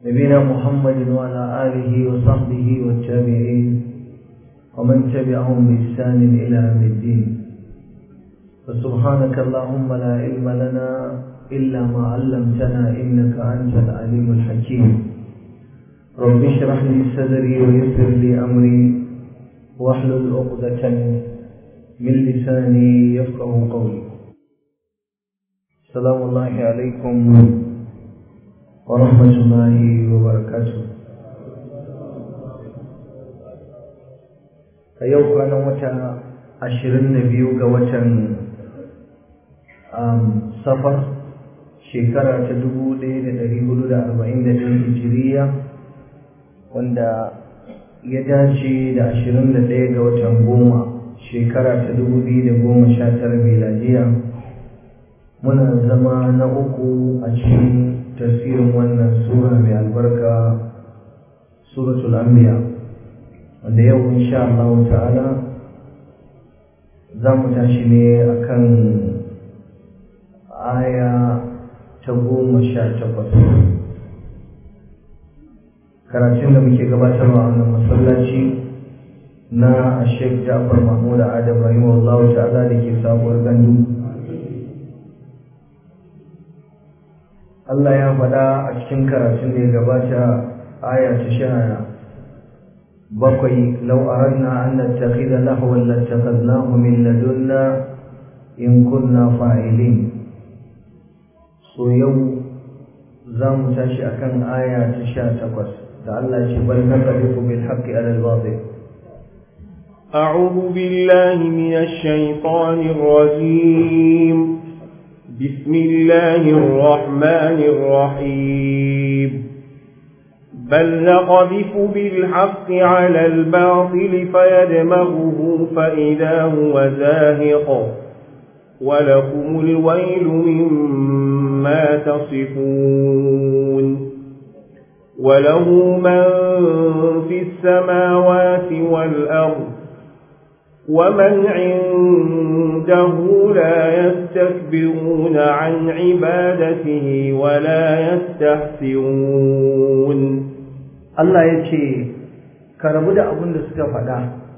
نبينا محمد وعلى آله وصحبه والتابعين ومن تبعهم بإحسان إلى يوم الدين فسبحانك اللهم لا علم لنا إلا ما علمتنا إنك أنت العليم الحكيم رب اشرح لي صدري ويسر لي أمري واحلل عقدة من لساني يفقه قولي السلام الله عليكم ورحمة الله وبركاته a yau kwanan wata ashirin da biyu ga watan safar shekara ta dubu ɗaya da ɗari hudu da arba'in da ɗaya hijiriya wanda ya dace da ashirin da ɗaya ga watan goma shekara ta dubu biyu da goma sha tara miladiya muna zama na uku a cikin tasirin wannan sura mai albarka suratul anbiya wanda yau insha Allah ta'ala za mu tashi ne akan aya ta goma sha takwas karatun da muke gabatarwa a wannan masallaci na Sheikh Ja'far Mahmud Adam rahimahullah ta'ala da ke sabuwar gandu Allah ya faɗa a cikin karatun da ya gabata aya ta sha bakwai lau aranna an nattakhidha lahwan lattakhadnahu min ladunna in kunna fa'ilin so yau za mu tashi akan aya ta sha takwas da Allah ya ce bal naqdifu bil haqqi ala al batil أعوذ بالله من الشيطان الرجيم بسم الله الرحمن الرحيم بل نقذف بالحق على الباطل فيدمغه فإذا هو زاهق ولكم الويل مما تصفون وله من في السماوات والأرض ومن عنده لا يستكبرون عن عبادته ولا يستحسرون Allah ya ce ka rabu da abin da suka faɗa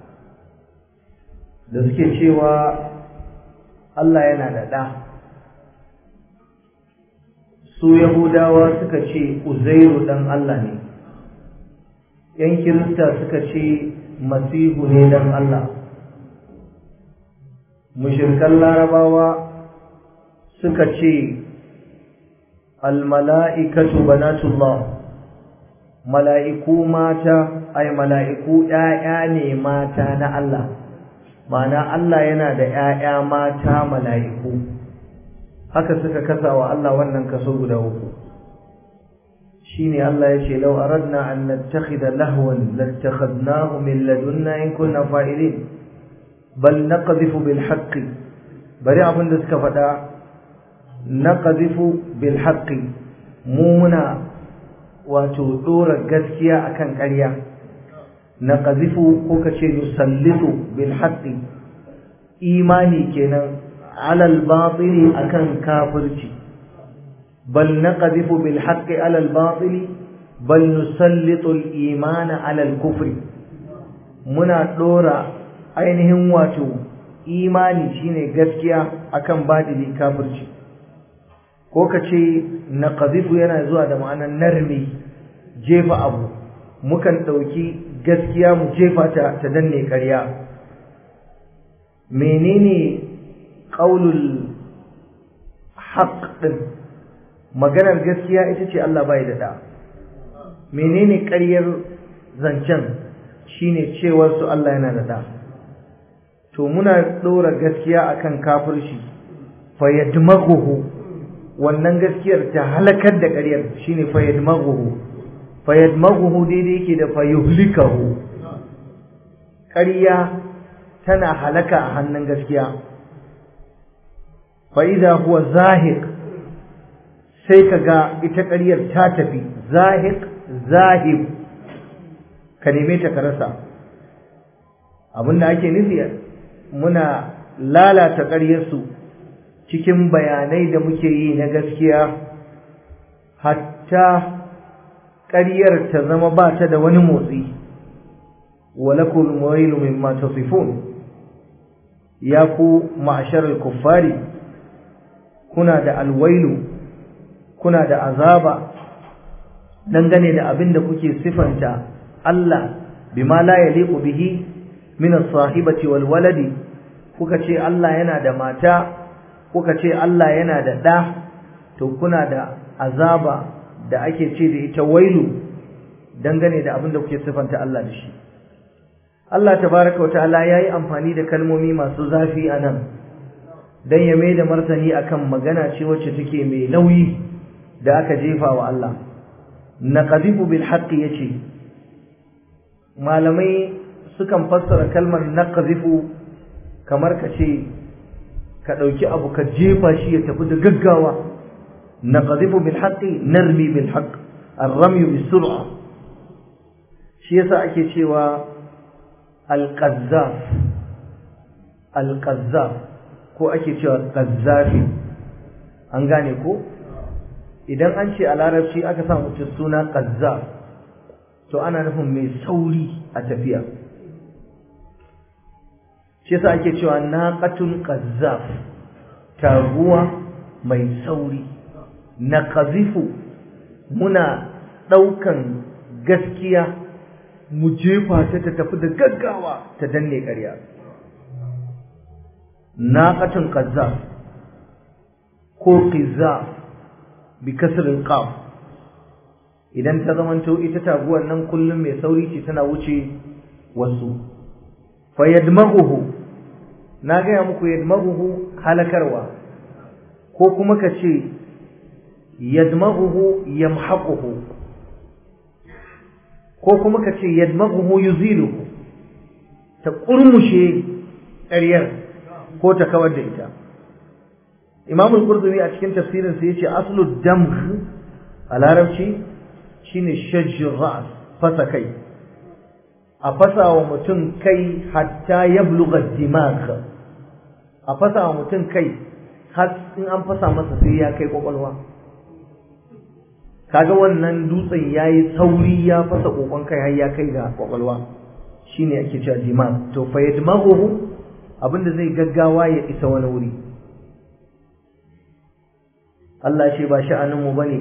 da suke cewa Allah yana da ɗa su Yahudawa suka ce Uzairu ɗan Allah ne ‘yan Kirista suka ce Masihu ne ɗan Allah mushirkan larabawa suka ce almala'ikatu banatullah mala'iku mata ai mala'iku ‘ya'ya ne mata na Allah ma'ana Allah yana da ‘ya'ya mata mala'iku haka suka kasa wa Allah wannan kaso guda uku shi ne Allah ya ce lau aradna an nattakhidha lahwan lattakhadnahu min ladunna in kunna fa'ilin bal naqdhifu bil haqqi bari abin da suka faɗa naqdhifu bil haqqi mu muna wato dora gaskiya akan ƙarya naqdhifu ko kace nusallitu bil haqqi imani kenan ala al batili akan kafirci bal naqdhifu bil haqqi ala al batili bal nusallitu al imana ala al kufri muna dora ainihin wato imani shine gaskiya akan badili kafirci ko kace naqdhifu yana zuwa da ma'anar narmi jefa abu mukan dauki gaskiya mu jefa ta ta danne ƙarya menene qaulul haqq din maganar gaskiya ita ce Allah bai da da menene ƙaryar zancen shine cewar su Allah yana da da to muna ɗora gaskiya akan kafirci fa yadmaghuhu wannan gaskiyar ta halakar da ƙaryar shine fa yadmaghuhu fa yadmaghuhu daidai yake da fa yuhlikahu ƙarya tana halaka a hannun gaskiya fa idza huwa zahiq sai kaga ita ƙaryar ta tafi zahiq zahib ka neme ta ka rasa abinda ake nufi muna lalata ƙaryarsu cikin bayanai da muke yi na gaskiya hatta ƙaryar ta zama ba ta da wani motsi walakul wailu mimma tasifun ya ku ma'asharar kuffari kuna da alwailu kuna da azaba dangane da abin da kuke sifanta Allah bima la yaliqu bihi min as-sahibati wal waladi kuka ce Allah yana da mata kuka ce Allah yana da ɗa to kuna da azaba da ake ce da ita wailu dangane da abin da kuke sifanta Allah da shi Allah tabaraka wa ta'ala yayi amfani da kalmomi masu zafi anan dan ya mai da martani akan magana ce wacce take mai nauyi da aka jefa wa Allah naqdifu bil haqqi yace malamai sukan fassara kalmar naqdifu kamar ka ce ka dauki abu ka jefa shi ya tafi da gaggawa naqdifu bil haqqi narmi bil haqq ar-ramy bis sur'a shi yasa ake cewa al-qazzaf al-qazzaf ko ake cewa qazzafi an gane ko idan an ce a larabci aka sa mutum suna qazzaf to ana nufin mai sauri a tafiya shi yasa ake cewa naqatun qazzaf taguwa mai sauri naqazifu muna daukan gaskiya mu jefa ta ta tafi da gaggawa ta danne ƙarya naqatun qazzaf ko qizaf bi kasrin qaf idan ta zamanto ita taguwar nan kullum mai sauri ce tana wuce wasu fa yadmaghuhu na gaya muku yadmaghuhu halakarwa ko kuma ka ce yadmaghuhu yamhaquhu ko kuma ka ce yadmaghuhu yuziluhu ta kurmushe ƙaryar ko ta kawar da ita Imam al-Qurtubi a cikin tafsirin sa yace aslu damgh a larabci shine shajjur ras fasa kai a fasa wa mutum kai hatta yablugha dimag a fasa wa mutum kai har in an fasa masa sai ya kai kwakwalwa kaga wannan dutsen yayi sauri ya fasa kokon kai har ya kai ga kwakwalwa shine ake cewa dimag to fa yadmaghu abinda zai gaggawa ya isa wani wuri Allah shi ba sha'anin mu bane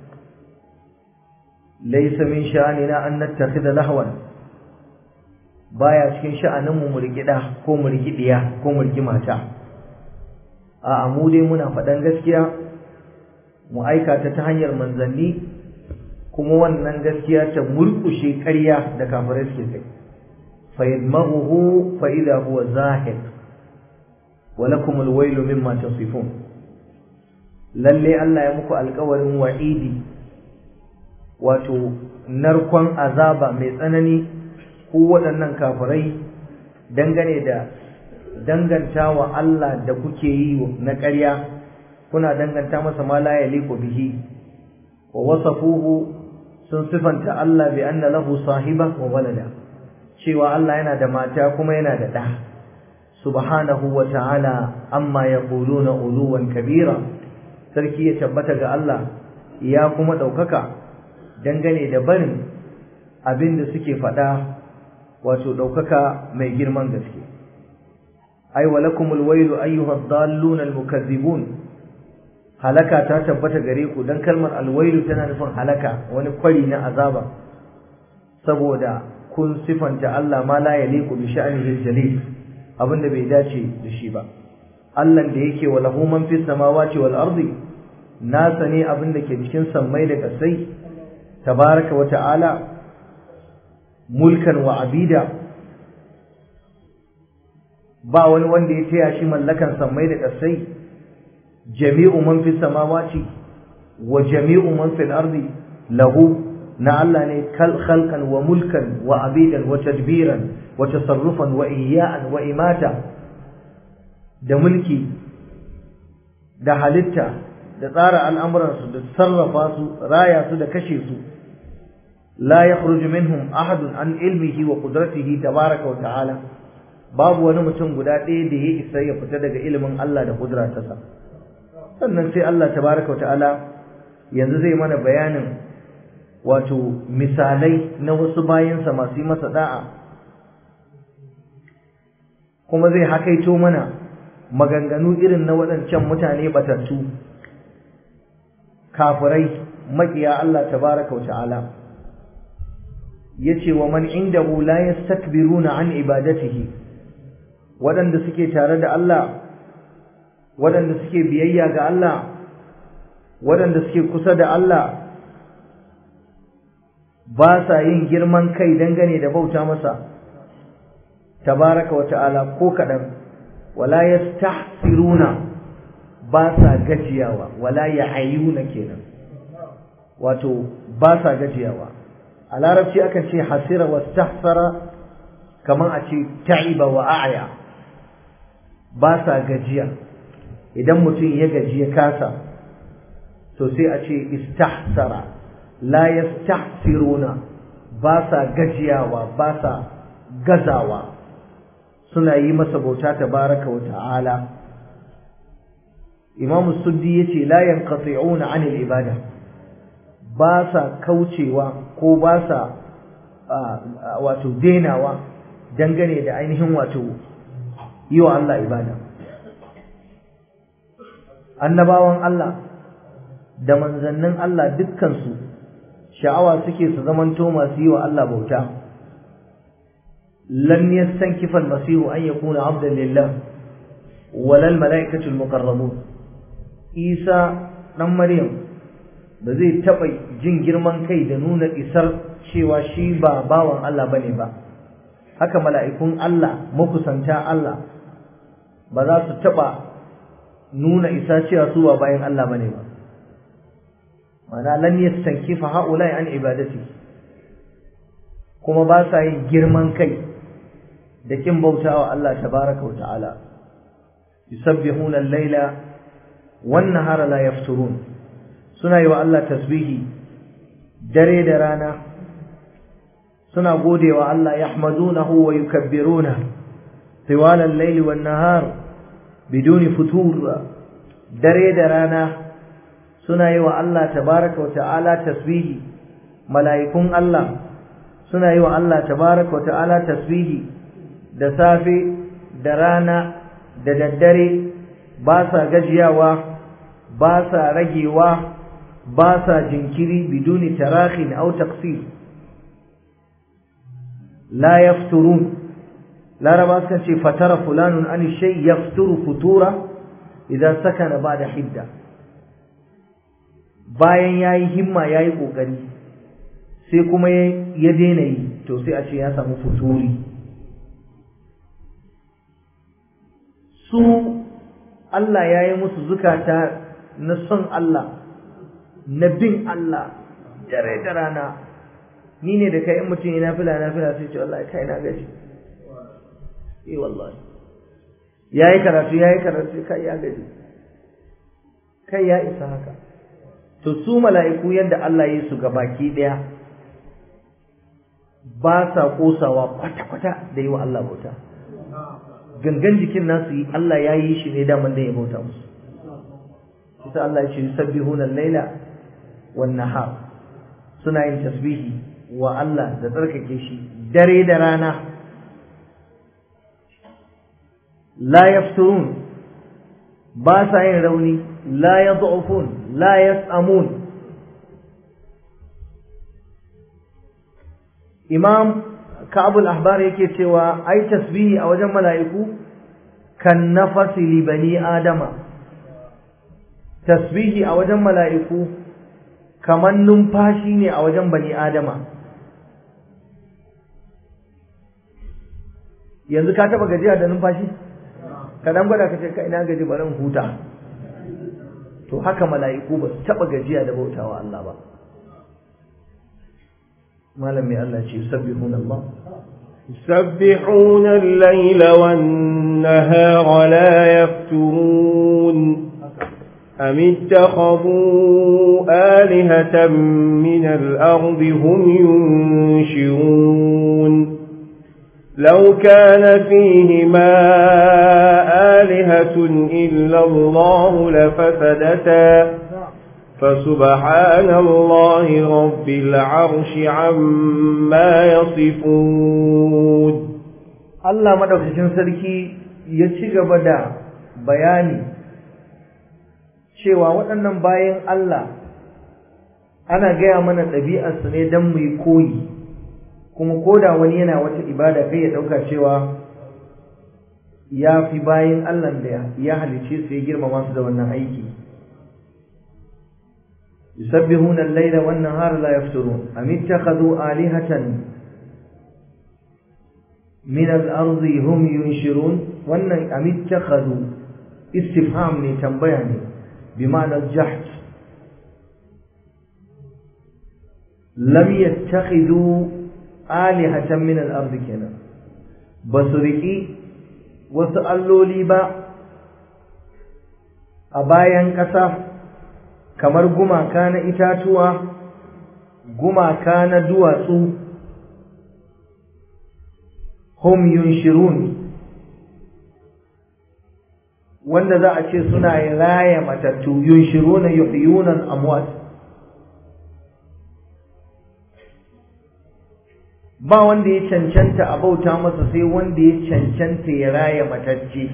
laysa min sha'anina an nattakhidha lahwan baya cikin sha'anin mu murgida ko murgidiya ko murgimata a mu dai muna faɗan gaskiya mu aikata ta hanyar manzanni kuma wannan gaskiya ta murkushe ƙarya da kafirai suke kai fa yadmaghuhu fa idha huwa zahiq wa lakum alwaylu mimma tasifun lalle Allah ya muku alƙawarin wa'idi wato narkon azaba mai tsanani ko waɗannan kafirai dangane da danganta wa Allah da kuke yi na ƙarya kuna danganta masa ma la yaliqu bihi wa wasafuhu sun sifanta Allah bi anna lahu sahiba wa walada cewa Allah yana da mata kuma yana da ɗa subhanahu wa ta'ala amma yaquluna uluwan kabira sarki ya tabbata ga Allah ya kuma ɗaukaka dangane da barin abin da suke faɗa wato ɗaukaka mai girman gaske ai walakumul wailu ayyuhad dallun almukazzibun halaka ta tabbata gare ku dan kalmar alwailu tana nufin halaka wani kwari na azaba saboda kun sifanta Allah ma la yaliqu bi sha'nihi jalil abinda bai dace da shi ba Allah da yake wa lahu man fis samawati wal ardi nasa ne abinda ke cikin sammai da kasai tabaraka wa ta'ala mulkan wa abida ba wani wanda ya taya shi mallakan sammai da kasai jami'u man fis samawati wa jami'u man fil ardi lahu na Allah ne khalqan wa mulkan wa abidan wa tadbiran wa tasarrufan wa ihya'an wa imata da mulki da halitta da tsara al'amuransu da sarrafa su raya su da kashe su la yakhruju minhum ahadun an ilmihi wa qudratihi tabaraka wa ta'ala babu wani mutum guda ɗaya da ya isa ya fita daga ilimin Allah da kudratarsa sannan sai Allah tabaraka wa ta'ala yanzu zai mana bayanin wato misalai na wasu bayansa masu yi masa da'a kuma zai hakaito mana maganganu irin na waɗancan mutane batattu kafirai maƙiya Allah tabaraka wa ta'ala yace wa man indahu la yastakbiruna an ibadatihi waɗanda suke tare da Allah waɗanda suke biyayya ga Allah waɗanda suke kusa da Allah ba sa yin girman kai dangane da bauta masa tabaraka wa ta'ala ko kaɗan wala yastahsiruna ba sa gajiyawa wala ya'ayuna kenan wato ba sa gajiyawa a larabci akan ce hasira wastahsara kaman a ce ta'iba wa a'ya ba sa gajiya idan mutum ya gaji ya kasa to sai a ce istahsara la yastahsiruna ba sa gajiyawa ba sa gazawa suna yi masa bauta tabaraka wa ta'ala imamu suddi yace la yanqati'una 'anil ibada ba sa kaucewa ko ba sa wato denawa dangane da ainihin wato yi wa Allah ibada annabawan Allah da manzannin Allah dukkansu sha'awa suke su zamanto masu yi wa Allah bauta lan yastankifa al-masih an yakuna 'abdan lillah wala al-mala'ikatu al-muqarrabun Isa dan Maryam ba zai taba jin girman kai da nuna isar cewa shi ba bawan Allah bane ba haka mala'ikun Allah makusanta Allah ba za su taba nuna isa cewa su ba bayan Allah bane ba mana lan yastankifa haula an ibadati kuma ba sa yin girman kai da kin bautawa Allah tabaraka wa ta'ala yusabbihuna al-laila wan nahara la yafturun suna yi wa Allah tasbihi dare da rana suna godewa Allah yahmadunahu wa yukabbiruna طوال الليل والنهار بدون فتور dare da rana suna yi wa Allah tabaraka wa ta'ala tasbihi mala'ikun Allah suna yi wa Allah tabaraka wa ta'ala tasbihi da safe da rana da daddare ba sa gajiyawa ba sa ragewa ba sa jinkiri biduni tarahin aw taqsir la yafturun laraba sukan ce fatara fulanun an shay yafturu futura idan sakana bada hidda bayan yayi himma yayi kokari sai kuma ya daina yi to sai a ce ya samu futuri su Allah ya yi musu zukata na son Allah na bin Allah dare da rana ni ne da kai in mutum yana fila na fila sai ce wallahi kai na gaji eh wallahi yayi karatu yayi karatu kai ya gaji kai ya isa haka to su mala'iku yadda Allah ya yi su gabaki daya ba sa kosawa kwata-kwata da yi wa Allah bauta gangan jikin nasu yi Allah ya yi shi ne daman da ya bauta musu kusa Allah ya ce yusabbihuna al-laila wan nahar suna yin tasbihi wa Allah da tsarkake shi dare da rana la yafturun ba sa yin rauni la yad'ufun la yas'amun imam ka'abul ahbar yake cewa ai tasbihi a wajen mala'iku kan nafasi li bani adama tasbihi a wajen mala'iku kaman numfashi ne a wajen bani adama yanzu ka taba gajiya da numfashi ka dan gwada ka ce ka ina gaji bari huta to haka mala'iku ba su taba gajiya da bautawa Allah ba malam mai Allah ce yusabbihuna Allah يسبحون الليل والنهار لا يفترون أم اتخذوا آلهة من الأرض هم ينشرون لو كان فيهما آلهة إلا الله لفسدتا فسبحان الله رب العرش عما يصفون Allah madaukakin sarki ya ci gaba da bayani cewa waɗannan bayan Allah ana gaya mana ɗabi'arsu ne don mu yi koyi kuma koda wani yana wata ibada kai ya ɗauka cewa ya fi bayan Allah da ya halice su ya girmama su da wannan aiki yusabbihuna al-laila wan nahara la yafturun am ittakhadhu alihatan min al-ardi hum yunshirun wannan am ittakhadhu istifham ne tambaya ne bi ma'anar jahd lam yattakhidhu alihatan min al-ardi kenan basu riki wasu alloli ba a bayan ƙasa kamar gumaka na itatuwa gumaka na duwatsu hum yunshirun wanda za a ce suna raya matattu yunshiruna yuhyuna amwat ba wanda ya cancanta a bauta masa sai wanda ya cancanta ya raya matacce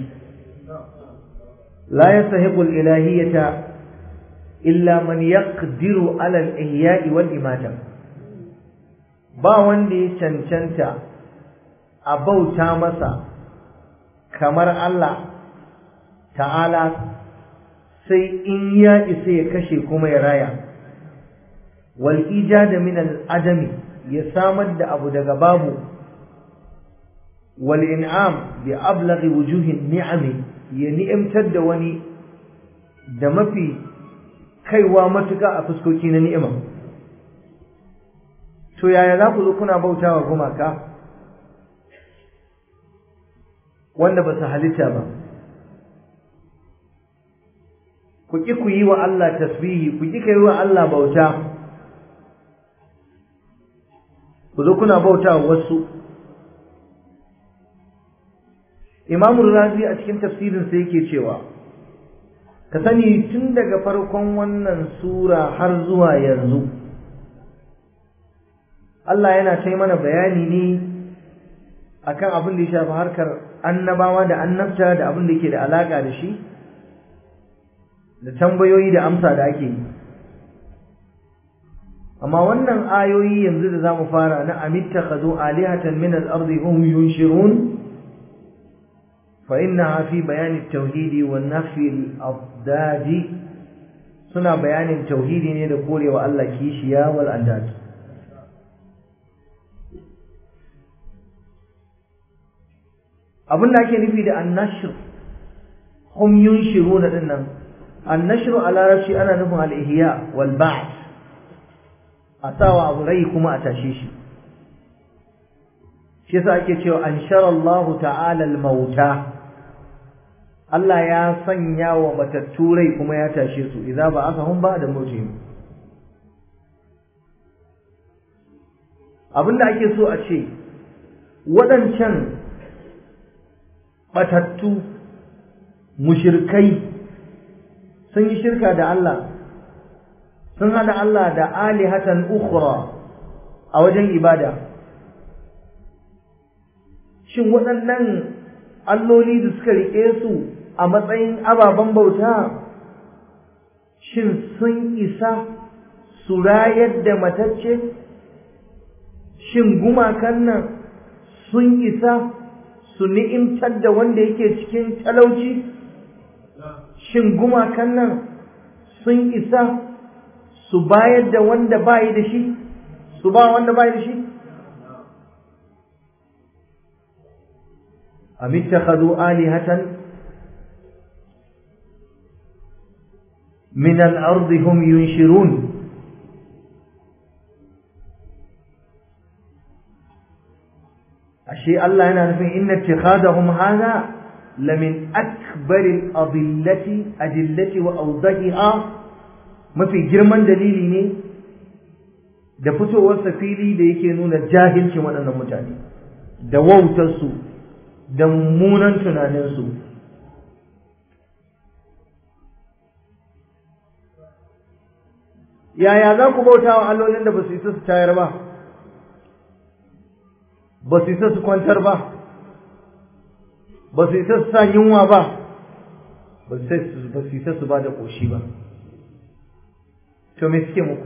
la yasahiqu al-ilahiyata illa man yaqdiru ala al-ihya'i wal imata ba wanda ya cancanta a bauta masa kamar Allah ta'ala sai in ya isa ya kashe kuma ya raya wal ijada min al-adami ya samar da abu daga babu wal in'am bi ablaghi wujuhin ni'ami ya ni'imtar da wani da mafi kaiwa matuka a fuskoki na ni'ima to yaya za ku zo kuna bautawa gumaka wanda ba su halitta ba ku ƙi ku yi wa Allah tasbihi ku ƙi ka yi wa Allah bauta ku zo kuna bauta wasu imamul razi a cikin tafsirinsa yake cewa ka sani tun daga farkon wannan sura har zuwa yanzu Allah yana kai mana bayani ne akan abin da ya shafi harkar annabawa da annabta da abin da yake da alaka da shi da tambayoyi da amsa da ake yi amma wannan ayoyi yanzu da zamu fara na amittakhadhu alihatan min al-ardi hum yunshirun fa innaha fi bayan at-tauhid wa nafi al-afdad suna bayanin tauhidi ne da korewa Allah kishiya wal andad abin da ake nufi da annashr hum yunshiruna dinnan annashr a larabci ana nufin al-ihya wal ba'th a sawa abu rai kuma a tashe shi shi yasa ake cewa anshara Allah ta'ala al-mauta Allah ya sanya wa matattu rai kuma ya tashe su idza ba'athahum ba'da mautihim abinda ake so a ce waɗancan batattu mushirkai sun yi shirka da Allah sun hada Allah da alihatan ukhra a wajen ibada shin waɗannan alloli da suka riƙe su a matsayin ababen bauta shin sun isa su rayar da matacce shin gumakan nan sun isa su ni'imtar da wanda yake cikin talauci shin gumakan nan sun isa su bayar da wanda bayi da shi su ba wanda bayi da shi am ittakhadhu alihatan min al-ardi hum yunshirun ashe Allah yana nufin inna ittikhadahum hadha lamin akbar al-adillati adillati wa awdahiha mafi girman dalili ne da fitowar fili da yake nuna jahilcin waɗannan mutane da wautarsu da mummunan tunaninsu yaya za ku bauta wa allolin da ba su isa su tayar ba ba su isa su kwantar ba ba su isa su sa yunwa ba ba su isa su ba da ƙoshi ba to me suke muku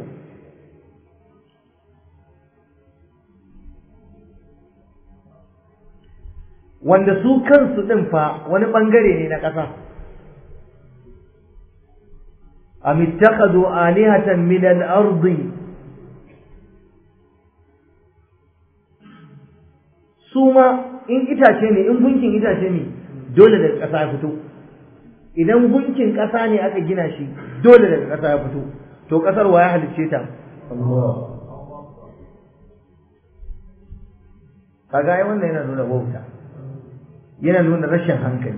wanda su kansu ɗin fa wani ɓangare ne na ƙasa am ittakhadhu alihatan min al-ardi su ma in itace ne in gunkin itace ne dole daga ƙasa ya fito idan gunkin ƙasa ne aka gina shi dole daga ƙasa ya fito to ƙasar wa ya halicce ta kaga ai wannan yana nuna wauta yana nuna rashin hankali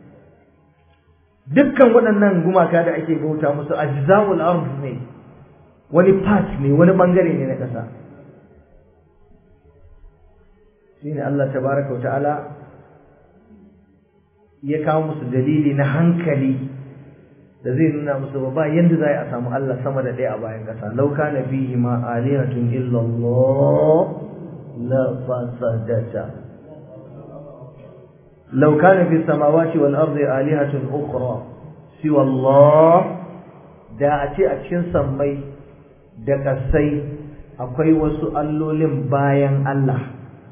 dukkan waɗannan gumaka da ake bauta musu ajza'ul ard ne wani part ne wani bangare ne na ƙasa shine Allah tabaraka wa ta'ala ya kawo musu dalili na hankali da zai nuna musu ba yanda za a samu Allah sama da ɗaya a bayan ƙasa lau kana fihi ma alihatun illa Allah la fasadata law kana fi samawati wal ardi alihatun ukhra siwa Allah da a ce a cikin sammai da ƙasai akwai wasu allolin bayan Allah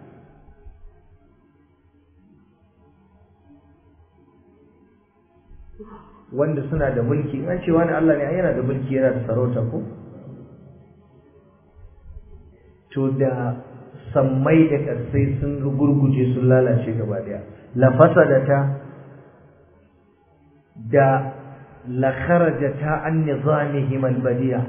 wanda suna da mulki an ce wani Allah ne yana da mulki yana da sarauta ko to da sammai da ƙarsai sun gurguje sun lalace gaba daya la fasadata da la kharajata an nizamihim albadiya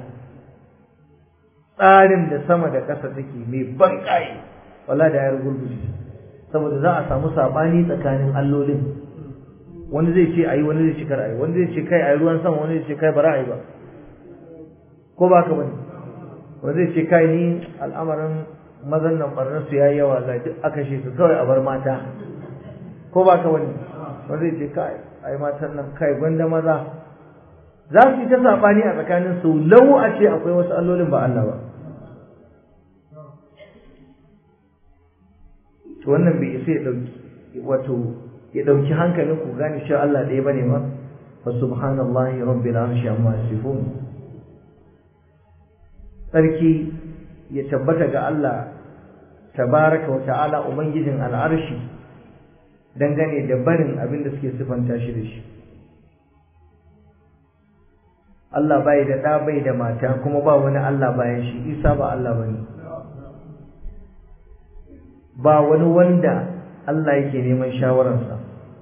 tsarin da sama da ƙasa take mai ban kai wala da ya gurguje saboda za a samu sabani tsakanin allolin wani zai ce ayi wani zai ce kar ayi wani zai ce kai ayi ruwan sama wani zai ce kai bara ayi ba ko ba ka bane wani zai ce kai ni al'amarin mazan nan barnar su yayi yawa ga duk aka shi su kawai a bar mata ko ba ka bane wani zai ce kai ayi matan nan kai gwanda maza za su yi ta sabani a tsakanin su lau a ce akwai wasu allolin ba Allah ba to wannan bai isa ya dauki wato ya ɗauki hankalin ku gane cewa Allah ɗaya bane ma fa subhanallahi rabbil arshi amma yasifun sarki ya tabbata ga Allah tabaraka wa ta'ala ubangijin al'arshi dangane da barin abin da suke sifanta shi da shi Allah bai da ɗa bai da mata kuma ba wani Allah bayan shi Isa ba Allah bane ba wani wanda Allah yake neman shawararsa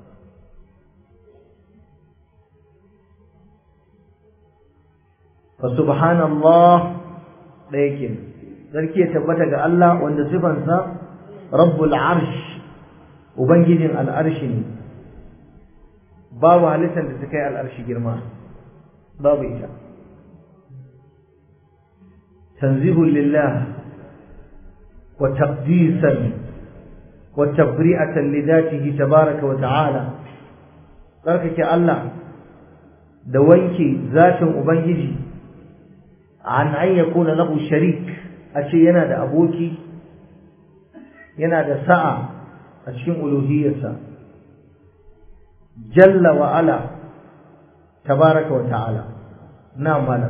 fa subhanallah da yake sarki ya tabbata ga Allah wanda sifansa rabbul arsh ubangijin al'arshi ne babu halittar da ta kai al'arshi girma babu ita tanzihun lillah wa taqdisan وتبرئة لذاته تبارك وتعالى ذلك الله دوانكي ذات أبنجي عن أن يكون له شريك أشي ينادى أبوكي ينادى ساعة أشي ألوهية جل وعلا تبارك وتعالى نعم مالا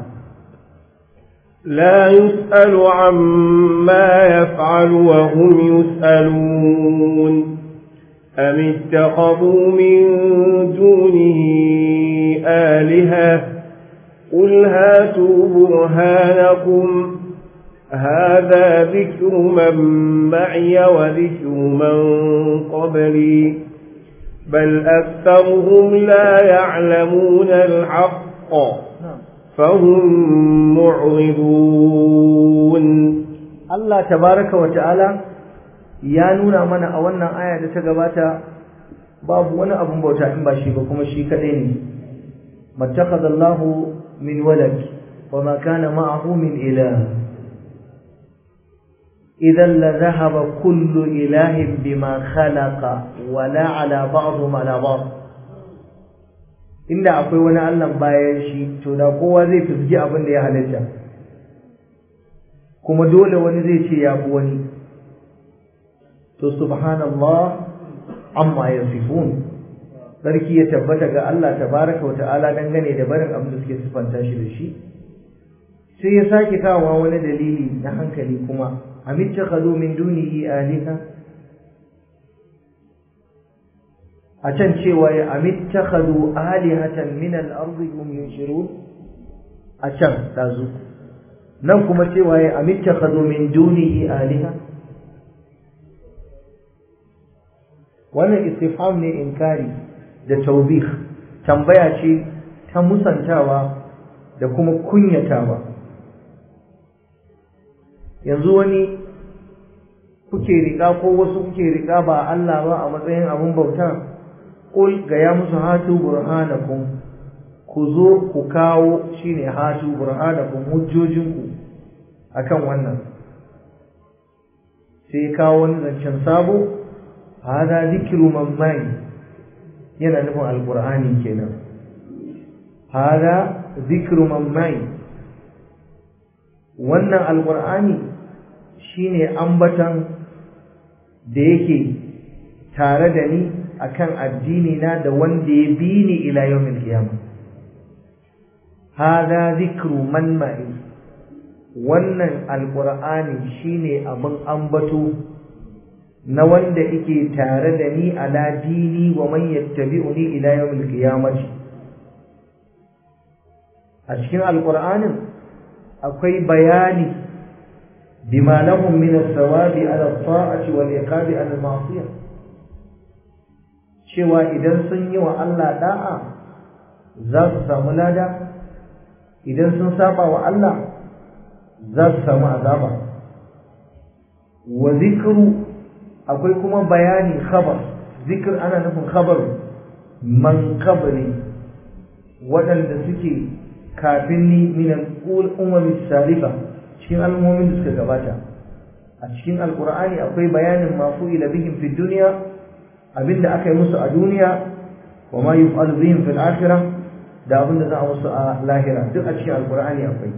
لا يسأل عما يفعل وهم يسألون أم اتخذوا من دونه آلهة قل هاتوا برهانكم هذا ذكر من معي وذكر من قبلي بل أكثرهم لا يعلمون الحق فهم معرضون Allah tabaraka wa ta'ala ya nuna mana a wannan aya da ta gabata babu wani abun bauta in ba shi ba kuma shi kadai ne mattakhadallahu min walad wa ma kana ma'ahu min ilah idan la dhahaba kullu ilahin bima khalaqa wa la ala ba'dhum ala ba'd inda akwai wani Allah bayan shi to da kowa zai fizgi abin da ya halitta kuma dole wani zai ce ya fi wani to subhanallah amma yasifun sarki ya tabbata ga Allah tabaraka wa ta'ala dangane da barin abin da suke sifanta shi da shi sai ya sake kawo wani dalili na hankali kuma amittakhadhu min dunihi aliha a can cewa ya amittakhadhu alihatan min al-ardi hum yunshirun a can dazu nan kuma cewa ya amittakhadhu min dunihi aliha wannan istifham ne inkari da taubih tambaya ce ta musantawa da kuma kunyatawa yanzu wani kuke riƙa ko wasu kuke riƙa ba Allah ba a matsayin abun bauta qul ga ya musu hatu burhanakum ku zo ku kawo shine hatu burhanakum hujjojinku akan wannan sai kawo wani zancen sabo hada zikru mamman yana nufin alqur'ani kenan hada zikru mamman wannan alqur'ani shine ambatan da yake tare da ni akan addini na da wanda ya bi ni ila yawmil qiyamah hada zikru man ma'i wannan alqur'ani shine abin ambato na wanda yake tare da ni ala dini wa man yattabi'uni ila yawmil qiyamah a cikin alqur'anin akwai bayani bima lahum min as-sawabi ala at-ta'ati wal iqabi ala al-ma'siyah cewa idan sun yi wa Allah da'a za su samu lada idan sun saba wa Allah za su samu azaba wa zikru akwai kuma bayani khabar zikr ana nufin khabar man qabli waɗanda suke kafin ni min al-umami salifa cikin al'ummomin da suka gabata a cikin alqur'ani akwai bayanin ma fu'ila bihim fi dunya abinda aka yi musu a duniya wa ma yuf'alu bihim fil akhirah da abinda za a musu a lahira duk a cikin alqur'ani akwai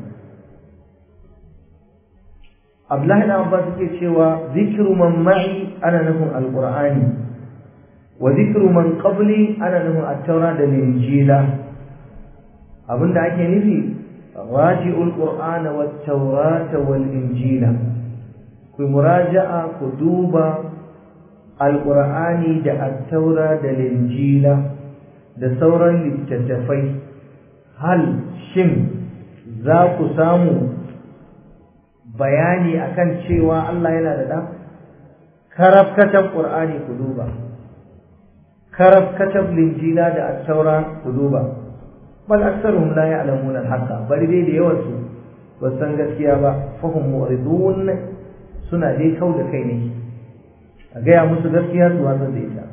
Abdullahi da Abbas yake cewa zikru man ma'i ana nufin alqur'ani wa zikru man qabli ana nufin at-taura da injila abinda ake nufi raji'ul qur'ana wat-taurata wal-injila ku muraja'a ku duba alƙur'ani da attaura da linjila da sauran littattafai hal shin za ku samu bayani akan cewa Allah yana da ɗan karafkatan ƙur'ani ku duba karafkatan linjila da attaura ku duba bal aktsaruhum la ya'lamuna al-haqqa bari dai da yawan su ba san gaskiya ba fahum mu'ridun suna dai kau da kai ne a gaya musu gaskiya su watsar da ita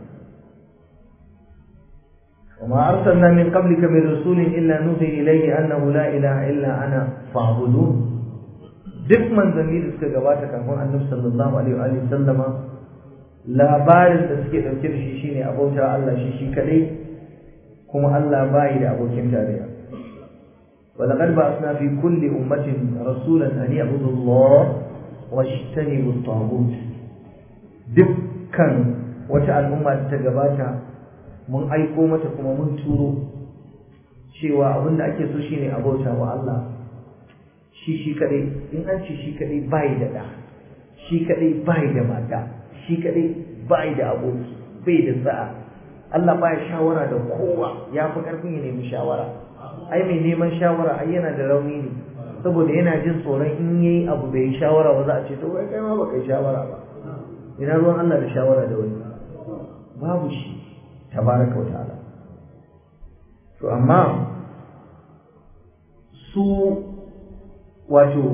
وما أرسلنا من قبلك من رسول إلا نوحي إليه أنه لا إله إلا أنا فاعبدون duk manzanni da suka gabata kafin annabi sallallahu alaihi wa sallama labarin da suke dauke da shi shine abota Allah shi shi kadai kuma Allah bai da abokin tarayya ولقد بعثنا في كل أمة رسولا أن يعبدوا الله واجتنبوا الطاغوت dukkan wata al'umma da ta gabata mun aiko mata kuma mun turo cewa abin da ake so shine abota wa Allah shi shi kadai in an ce shi kadai bai da da shi kadai bai da mata shi kadai bai da aboki bai da sa'a Allah baya shawara da kowa ya fi karfin ya nemi shawara ai mai neman shawara ai yana da rauni ne saboda yana jin tsoron in yayi abu bai shawara ba za a ce to kai kai ma baka yi shawara ba ina ruwan Allah da shawara da wani babu shi tabaraka wata'ala to amma su wato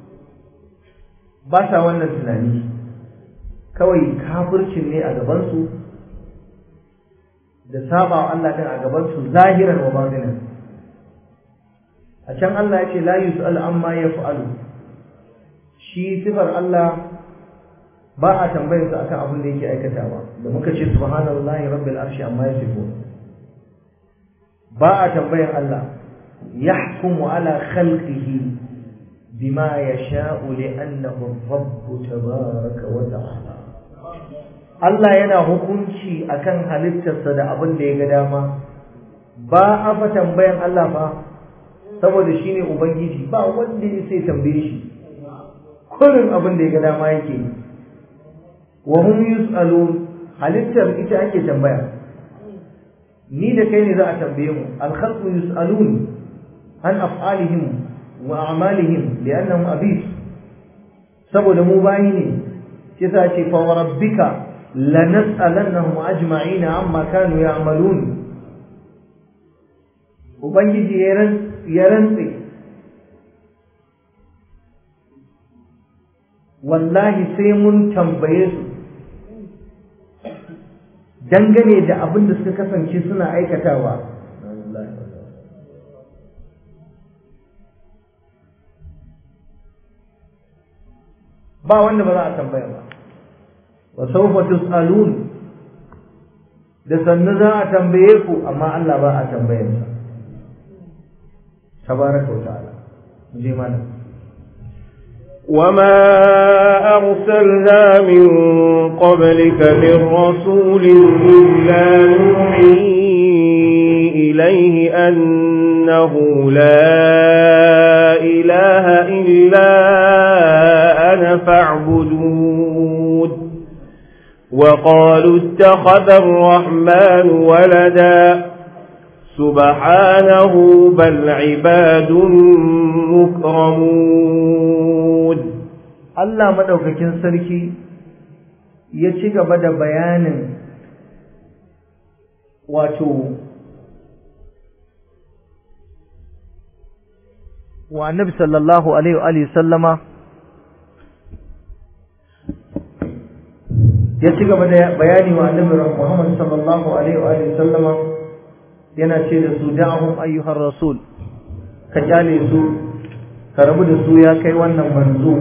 ba sa wannan tunani kawai kafircin ne a gabansu da saba wa Allah din a gabansu zahiran wa batinan a can Allah ya ce la yus'al amma yaf'alu shi sifar Allah ba a tambayar sa akan abin da yake aikatawa da muka ce subhanallahi rabbil arshi amma yasifun ba a tambayar Allah yahkumu ala khalqihi bima yasha'u li'annahu ar-rabb tabaaraka wa ta'ala Allah yana hukunci akan halittarsa da abin da ya ga dama ba a fa tambayan Allah ba saboda shine ubangiji ba wanda ya sai tambaye shi kullum abin da ya ga dama yake wa hum yus'alun halittar ita ake tambaya ni da kai ne za a tambaye mu al-khalqu yus'alun an af'alihim wa a'malihim li'annahum abid saboda mu bayi ne shi yasa ce fa rabbika lanas'alannahum ajma'ina amma kanu ya'malun ubangiji ya rantse wallahi sai mun tambaye su dangane da abin da suka kasance suna aikatawa ba wanda ba za a tambaya ba wa sawfa tus'alun da sannu za a tambaye ku amma Allah ba a tambayar sa tabaraka wa ta'ala je mana وما أرسلنا من قبلك من رسول إلا نوحي إليه أنه لا إله إلا أنا فاعبدون وقالوا اتخذ الرحمن ولدا سبحانه بل عباد مكرمون Allah madaukakin sarki ya ci gaba da bayanin wato wa annabi sallallahu alaihi wa alihi sallama ya ci gaba da bayani wa annabi Muhammad sallallahu alaihi wa alihi sallama yana ce da su da'ahum ayyuhar rasul ka kyale su ka rabu da su ya kai wannan manzo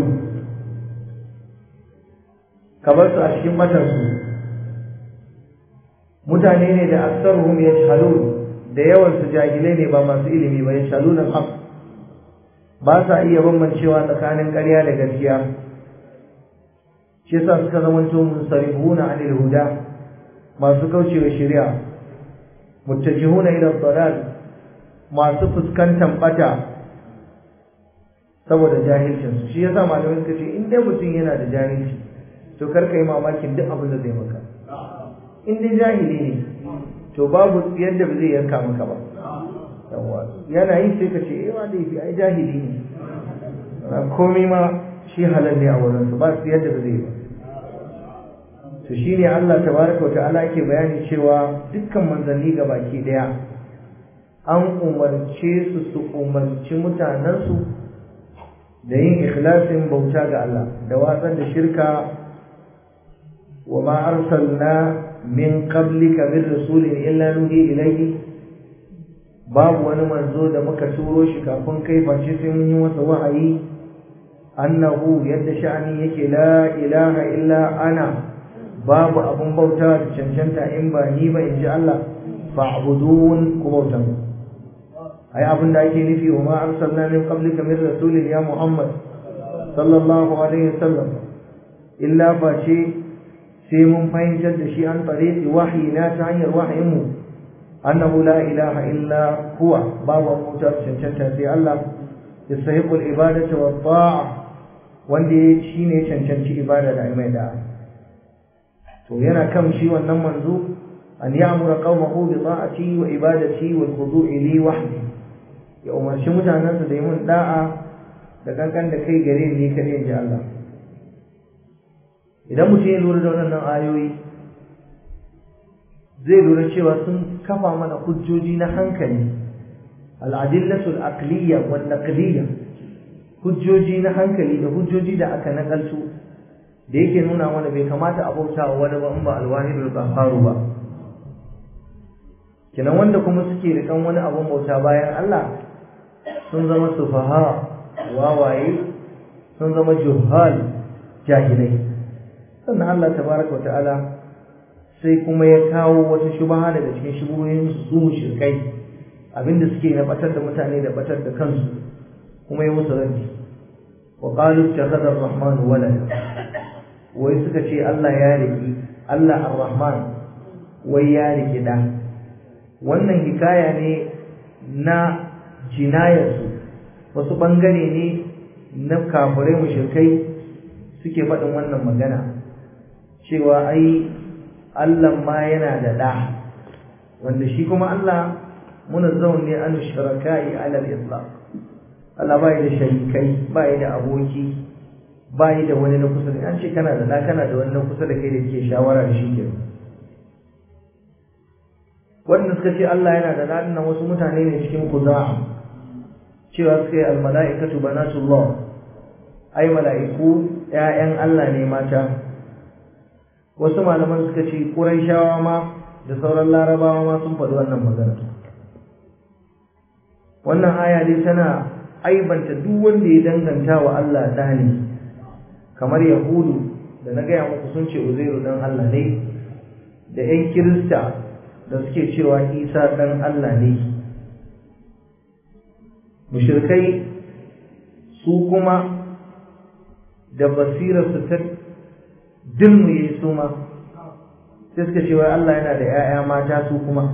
ka bar su a cikin matansu mutane ne da aksaruhum yajhalun da yawan su jahilai ne ba masu ilimi ba yajhalun al-haq ba sa iya bambancewa tsakanin ƙarya da gaskiya shi yasa suka zamanto munsarifuna anil huda masu kaucewa shari'a muttajihuna ila dalal masu fuskantar bata saboda jahilcin su shi yasa malamai suka ce in dai mutum yana da jahilci to kar ka yi mamakin duk abin da zai maka in dai jahili ne to babu yadda ba zai yanka maka ba yawa yana yi sai ka ce eh wa laifi ai jahili ne komai ma shi halal ne a wurin su ba su yadda ba zai ba to shine Allah tabaraka wa ta'ala yake bayani cewa dukkan manzanni ga baki daya an umarce su su umarci mutanensu da yin ikhlasin bauta ga Allah da watsar da shirka wa ma arsalna min qablika min rasulin illa nuhi ilayhi babu wani manzo da muka turo shi kafin kai face sai mun yi masa wahayi annahu yadda sha'ani yake la ilaha illa ana babu abun bauta da cancanta in ba ni ba in ji Allah fa'budun ku bauta ai abin da ake nufi wa ma arsalna min qablika min rasulin ya Muhammad sallallahu alaihi wasallam illa fa ce sai mun fahimtar da shi an tariqi wahyi na ta hanyar wahayin mu annahu la ilaha illa huwa babu bauta cancanta sai Allah yastahiqul ibadatu wa ta'a wanda shine cancanci ibada da mai da'a to yana kan shi wannan manzo an ya'mura qaumahu bi ta'ati wa ibadati wal khudu'i li wahdi ya umarci mutanansa da yi mun da'a da kankan da kai gare ni kadai inji Allah idan mutum ya lura da wannan ayoyi zai lura cewa sun kafa mana hujjoji na hankali al-adillatu al-aqliyya wal naqliyya hujjoji na hankali da hujjoji da aka nakalto da yake nuna mana bai kamata a bauta wa wani ba in ba alwahidul qahharu ba kenan wanda kuma suke rikan wani abun bauta bayan Allah sun zama sufaha wawaye sun zama juhal jahilai sannan Allah tabaraka ta'ala sai kuma ya kawo wata shubaha daga cikin shubuhoyin su mushrikai abinda suke na batar da mutane da batar da kansu kuma ya musu raddi wa qalu ittakhadha ar-rahman walada wai suka ce Allah ya riki Allah ar-rahman wai ya riki da wannan hikaya ne na jinayarsu wasu bangare ne na kafirai mushrikai suke faɗin wannan magana cewa ai Allah ma yana da ɗa wanda shi kuma Allah munazzahun ne an shiraka'i ala al-itlaq Allah bai da sharikai bai da aboki bai da wani na kusa da an ce kana da ɗa kana da wani na kusa da kai da ke shawara da shi ke wanda suka ce Allah yana da ɗa nan wasu mutane ne cikin kuza'a cewa suka yi al-mala'ikatu banatullah ai mala'iku ‘ya'yan Allah ne mata wasu malaman suka ce ƙuraishawa ma da sauran larabawa ma sun faɗi wannan magana wannan aya dai tana aibanta duk wanda ya danganta wa Allah ɗa ne kamar yahudu da na gaya muku sun ce uzairu ɗan Allah ne da ‘yan kirista da suke cewa isa ɗan Allah ne mushirkai su kuma da basirarsu ta dilmuye su ma sai suka ce wai Allah yana da ‘ya'ya mata su kuma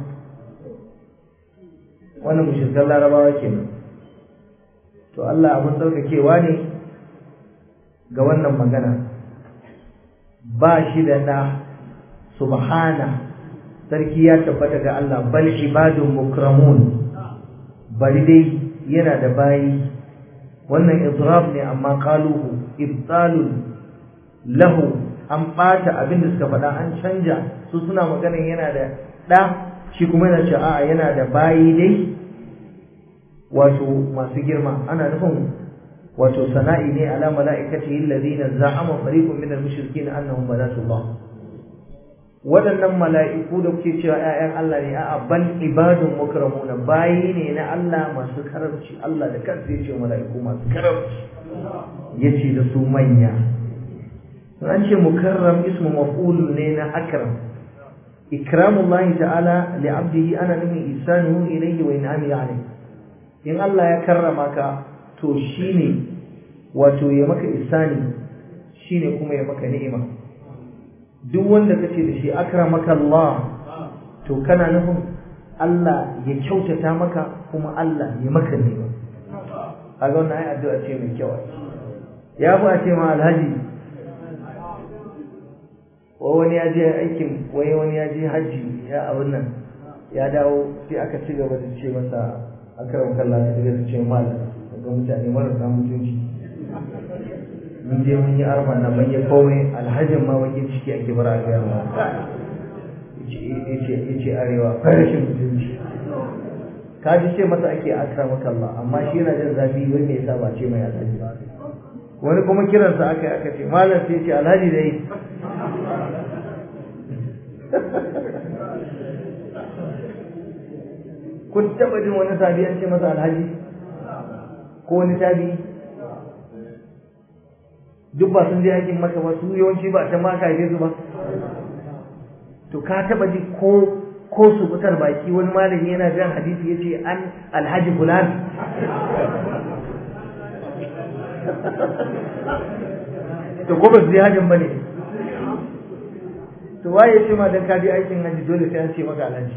wannan mushirkan larabawa kenan to Allah abin tsarkakewa ne ga wannan magana ba shi da ɗa subhana sarki ya tabbata ga Allah bal ibadun mukramun bari dai yana da bayi wannan idrab ne amma qaluhu ibtalun lahu an bata abin da suka faɗa an canja su suna maganin yana da ɗa shi kuma yana ce a'a yana da bayi dai wato masu girma ana nufin wato sana'i ne ala mala'ikati alladhina za'ama fariqun min al-mushrikeen annahum banatullah waɗannan mala'iku da kuke cewa ‘ya'yan Allah ne a'a ban ibadun mukramuna bayi ne na Allah masu karamci Allah da kansa ya ce mala'iku masu karamci ya ce da su manya an ce mukarram ismu maf'ul ne na akram ikramullahi ta'ala li abdihi ana nufin isanuhu ilayhi wa in'ami alayhi in Allah ya karrama ka to shine wato ya maka isani shine kuma ya maka ni'ima duk wanda kace da shi akramaka Allah to kana nufin Allah ya kyautata maka kuma Allah ya maka ni'ima kaga wannan ai addu'a ce mai kyau ya fi a ce ma alhaji wai wani ya je aikin wai wani ya je hajji ya abin nan ya dawo sai aka ci gaba da ce masa akram kallah ta daga ce mal ga mutane marasa mutunci mun je mun yi arfa na mun yi komai alhajin ma wajen ciki ake bara a gaya ma yace yace arewa farashin mutunci ka ji ce masa ake akram kallah amma shi yana jin zafi wai me yasa ba ce mai alhaji ba wani kuma kiransa aka yi aka ce malam sai ce alhaji dai kun taɓa jin wani sabi an ce masa alhaji ko wani tabi duk ba sun je aikin maka ba su yawanci ba ta maka haife su ba to ka taɓa ji ko ko su fitar baki wani malami yana jan hadisi ya ce an alhaji fulan to ko ba su je hajjin ba ne to waye ce ma dan ka je aikin haji dole sai an ce maka alhaji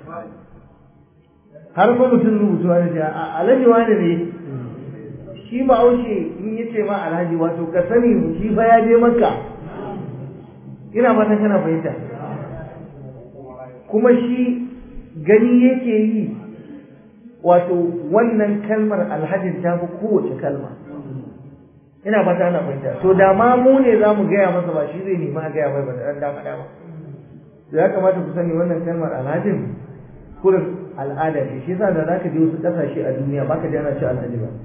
har ma mutum rubutu wani ce alhaji wani ne shi ba aushe in ya ce ma alhaji wato ka sani shi fa ya je maka ina fatan kana fahimta kuma shi gani yake yi wato wannan kalmar alhajin ta fi kowace kalma ina fata ana fahimta to da ma mu ne za mu gaya masa ba shi zai nemi a gaya mai ba da ɗan dama dama to ya kamata ku sani wannan kalmar alhajin kurin al'ada ce shi yasa da zaka je wasu ƙasashe a duniya baka ji ana cewa alhaji ba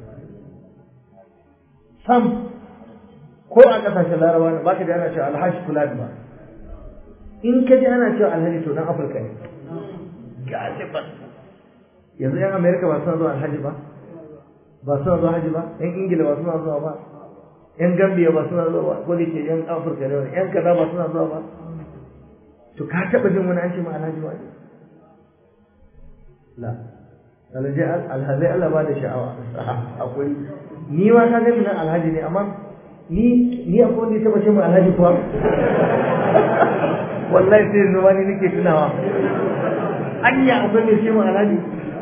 sam ko a ƙasashen larabawa ne baka ji ana cewa alhaji fulan ba in ka ji ana cewa alhaji to dan afirka ne galiban yanzu yan amerika ba suna zuwa alhaji ba ba suna zuwa haji ba yan ingila ba suna zuwa ba yan gambiya ba suna zuwa ba ko da ke yan afirka ne yan kaza ba suna zuwa ba to ka taɓa jin wani an ce ma alhaji ba la alhaji alhaji Allah ba da sha'awa akwai ni ma ka gani nan alhaji ne amma ni ni akwai wanda ya taba ce mu alhaji kuwa wallahi sai yanzu ma ni nake tunawa anya akwai mai ce mu alhaji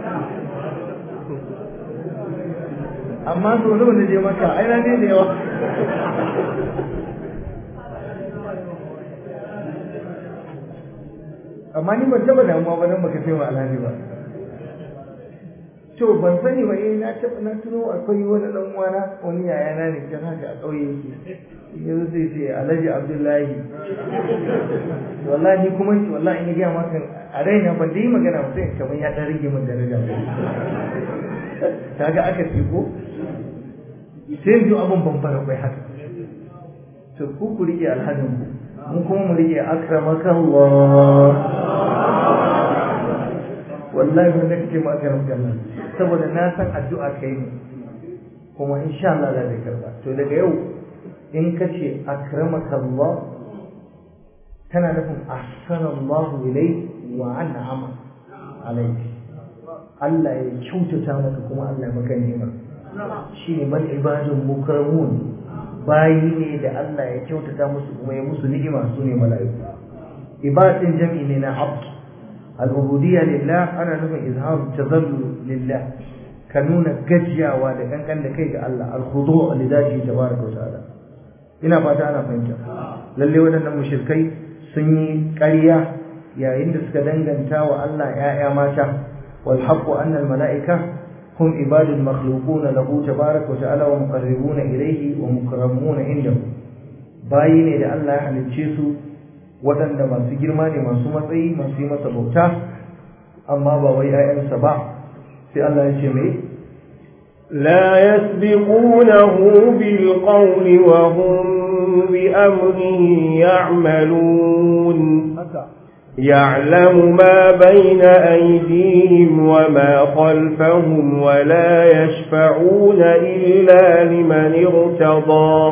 amma so nawa na je maka ai na ne da yawa amma ni ban taba damuwa ba dan baka ce mu alhaji ba to ban sani ba eh na taba na tuno akwai wani dan uwana wani yaya na ne kan haka a kauye yake yanzu sai ce Alhaji Abdullahi wallahi kuma wallahi in ga maka a raina ban da yi magana ba sai kamar ya dan rage min daraja kaga aka ce ko sai yanzu abun ban fara kai haka to ku ku rike alhadin ku mun kuma mu rike akramakallah wallahi wanda kake ma akramakallah saboda na san addu'a kai ne kuma insha Allah za ta karba to daga yau in ka ce akramakallah tana nufin ahsanallahu ilai wa an'ama alayhi Allah ya kyautata maka kuma Allah ya maka ni'ima shine man ibadun mukarramun bayi ne da Allah ya kyautata musu kuma ya musu ni'ima su ne mala'iku ibadin jam'i ne na abd al-ubudiyya lillah ana nufin izharu tazallul lillah ka nuna gajiyawa da kankan da kai ga Allah al-khudu' li dhati tabaraka wa ta'ala ina fata ana fahimta lalle waɗannan mushrikai sun yi ƙarya yayin da suka danganta wa Allah ‘ya'ya mata wal haqqu anna al mala'ika hum ibadul makhluqun lahu tabaraka wa ta'ala wa muqarribuna ilayhi wa mukramuna indahu bayi ne da Allah ya halicce su waɗanda masu girma ne masu matsayi masu yi masa bauta amma ba wai ‘ya'yansa ba sai Allah ya ce mai لا يسبقونه بالقول وهم بأمره يعملون يعلم ما بين أيديهم وما خلفهم ولا يشفعون إلا لمن ارتضى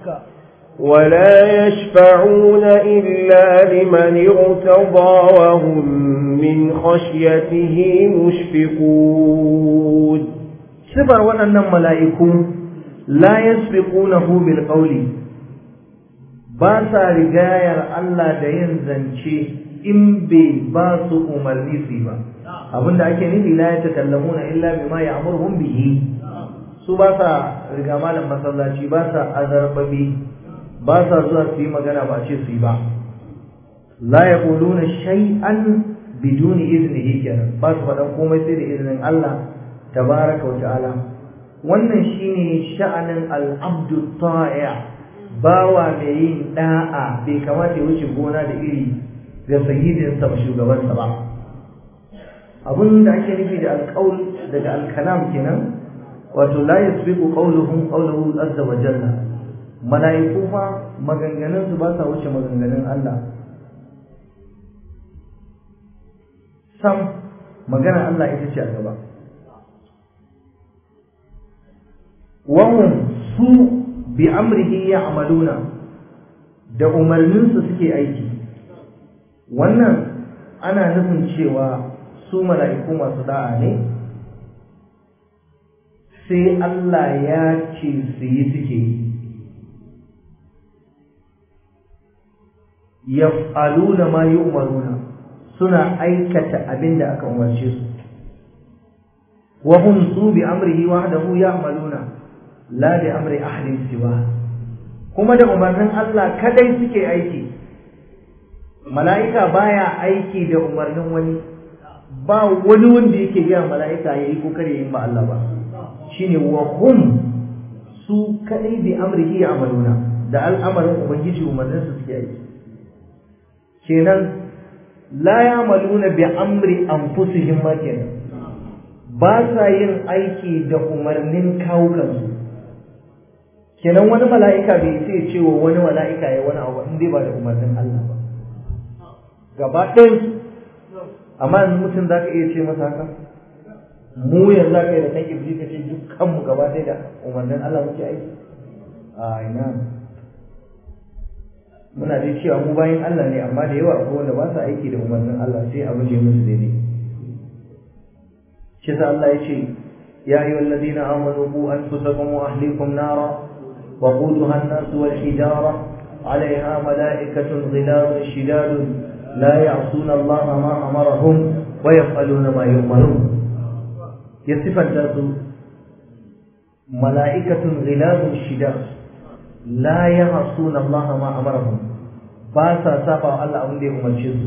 ولا يشفعون إلا لمن ارتضى وهم من خشيته مشفقون sifar waɗannan mala'iku la yasbiqunahu bil qawli ba sa rigayar Allah da yin zance in bai ba su umarni su ba abinda ake nufi la yatakallamuna illa bima ya'muruhum bihi su ba sa riga malam masallaci ba sa azarbabi ba sa zuwa su yi magana ba ce su yi ba la yaquluna shay'an biduni iznihi kenan ba su faɗan komai sai da izinin Allah tabaraka wa ta'ala wannan shine sha'anin al-abdu ta'i' bawa mai yin da'a bai kamata ya wuce gona da iri ga sayyidin sa shugaban sa ba abun da ake nufi da alqaul daga al-kalam kenan wato la yasbiqu qawluhum qawluhu azza wa jalla malaiku fa maganganun su ba sa wuce maganganun Allah sam magana Allah ita ce a gaba wahum su bi amrihi ya'maluna da umarninsa suke aiki wannan ana nufin cewa su mala'iku masu da'a ne sai Allah ya ce su yi suke yi yaf'aluna ma yu'maruna suna aikata abin da aka umarce su wa hum su bi amrihi wahdahu ya'maluna la bi amri ahadin siwa kuma da umarnin Allah kadai suke aiki mala'ika baya aiki da umarnin wani ba wani wanda yake gaya mala'ika yayi ko kare yin ba Allah ba shine wa hum su kadai bi amrihi ya'maluna da al'amarin ubangiji umarnin su suke aiki kenan la ya'maluna bi amri anfusihim ma kenan ba sa yin aiki da umarnin kawukansu kenan wani mala'ika bai sai ce wa wani mala'ika ya wani abu in dai ba da umarnin Allah ba gaba ɗayan amma yanzu mutum za ka iya ce masa haka mu yanzu za ka yi da kan iblis ka ce dukkanmu gaba ɗaya da umarnin Allah muke aiki a ina muna dai cewa mu bayan Allah ne amma da yawa akwai wanda ba sa aiki da umarnin Allah sai abu je musu daidai shi sa Allah ya ce ya ayyuhal ladina amanu qu anfusakum wa ahlikum nara wa quduha an-nas wal hijara عليها ملائكة غلاظ شداد لا يعصون الله ما أمرهم ويفعلون ما يؤمرون يصف الناس ملائكة غلاظ شداد لا يعصون الله ما أمرهم باسا سابع الله أبن دي أمرشيز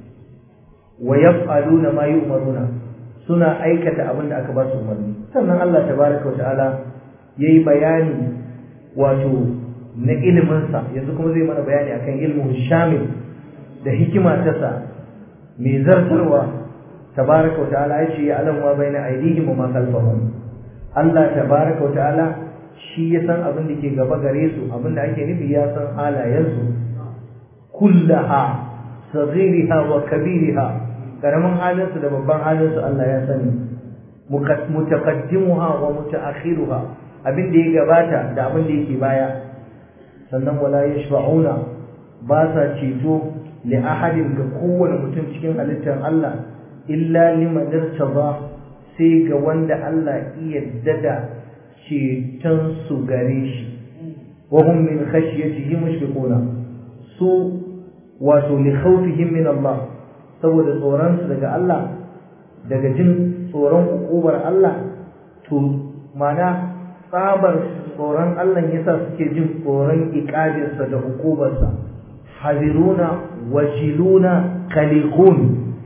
ويفعلون ما يؤمرون سنة أيكة أبن أكبر أمرني سنة الله تبارك وتعالى يي بياني واتو na iliminsa yanzu kuma zai mana bayani akan ilmin shamil da hikima ta sa mai zartarwa tabaraka wa ta'ala ya ce ya alam wa baina aydihim wa ma khalfahum Allah tabaraka wa ta'ala shi ya san abin da ke gaba gare su abin da ake nufi ya san halayensu kullaha saghiriha wa kabiriha karamin halinsu da babban halinsu Allah ya sani mutaqaddimuha wa mutaakhiruha abin da ya gabata da abin da yake baya sannan wala yashfa'una ba sa ceto li ahadin ga kowane mutum cikin halittar Allah illa liman irtada sai ga wanda Allah iya dada ceton su gare shi wa hum min khashyatihi mushfiquna su wato li khawfihim min Allah saboda tsoron su daga Allah daga jin tsoron hukumar Allah to mana tsabar tsoron Allah yasa suke jin tsoron iqabinsa da hukumarsa haziruna wajiluna khaliqun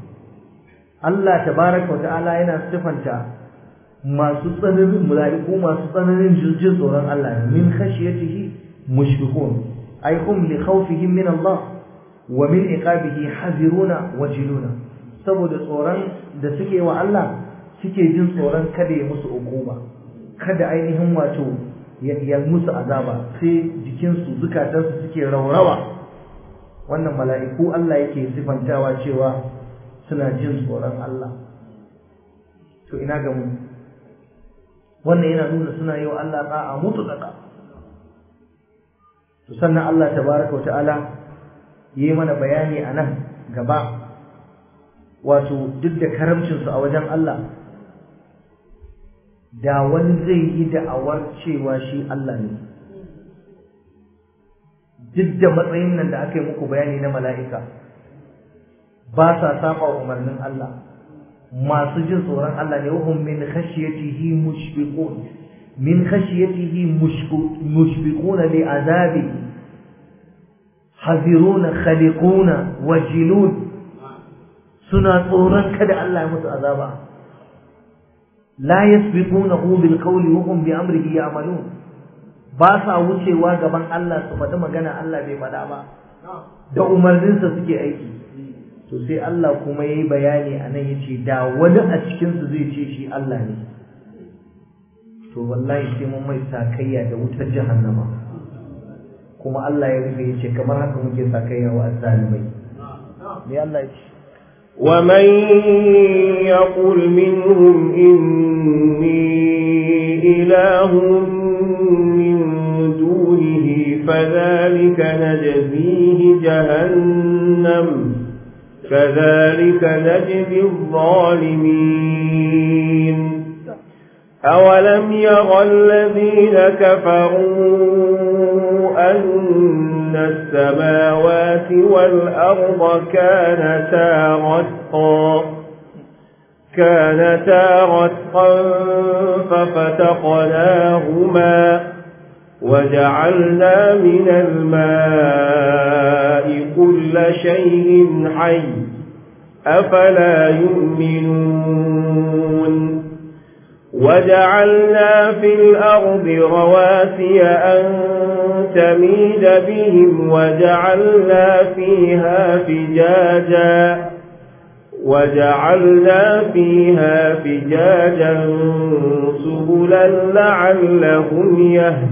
Allah tabaraka wata'ala yana sifanta masu tsananin mala'iku masu tsananin jin tsoron Allah min khashiyatihi mushfiqun ay hum li khawfihim min Allah wa min iqabihi haziruna wajiluna saboda tsoron da suke wa Allah suke jin tsoron kada ya musu hukuma kada ainihin wato ya musu azaba sai jikinsu zukatansu suke raurawa wannan mala'iku Allah yake sifantawa cewa suna jin tsoron Allah to ina ga mu wannan yana nuna suna yi wa Allah ta'a mutu daga to sannan Allah tabaraka wa ta'ala yi mana bayani a nan gaba wato duk da karamcinsu a wajen Allah da wani zai yi da'awar cewa shi Allah ne duk da matsayin nan da aka yi muku bayani na mala'ika ba sa saba umarnin Allah masu jin tsoron Allah ne wahum min khashiyatihi mushfiqun min khashiyatihi mushfiquna li azabi haziruna khaliquna wajilun suna tsoron kada Allah ya musu azaba la yasbiqunahu bil qawli wa hum bi amrihi ya'malun ba sa wucewa gaban Allah su faɗi magana Allah bai faɗa ba da umarninsa suke aiki to sai Allah kuma yayi bayani anan yace da wani a cikin su zai ce shi Allah ne to wallahi sai mun mai sakayya da wutar jahannama kuma Allah ya rufe yace kamar haka muke sakayya wa azzalimai me Allah yace ومن يقل منهم إني إله من دونه فذلك نجزيه جهنم كذلك نجزي الظالمين أولم يرى الذين كفروا أن السماوات والأرض كانتا رتقا كانتا رتقا ففتقناهما وجعلنا من الماء كل شيء حي أفلا يؤمنون وجعلنا في الأرض رواسي أن تميد بهم وجعلنا فيها فجاجا وجعلنا فيها فجاجا سبلا لعلهم